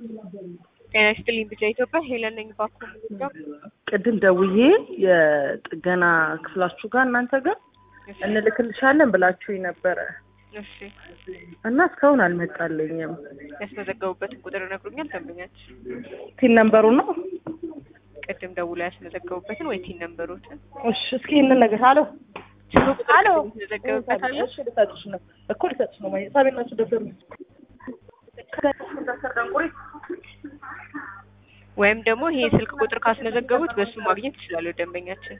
ጤና ይስጥልኝ ብቻ ኢትዮጵያ ሄለን ነኝ ባኮ ቅድም ደውዬ የጥገና ክፍላችሁ ጋር እናንተ ጋር እንልክልሻለን ብላችሁኝ ነበረ እሺ እና እስካሁን አልመጣልኝም። ያስመዘገቡበትን ቁጥር ነግሩኛል ደንበኛች ቲን ነንበሩ ነው። ቅድም ደውላ ያስመዘገቡበትን ወይ ቲን ነንበሮትን እሺ እስኪ ይህንን ነገር አሎ ስሙ ቁጥር አሎ ያስመዘገቡበት አለ እሺ ልሰጥሽ ነው እኮ ልሰጥሽ ነው ማለት ሳቤናችሁ ደብተር ወይም ደግሞ ይሄ ስልክ ቁጥር ካስመዘገቡት በሱ ማግኘት ይችላሉ ደንበኛችን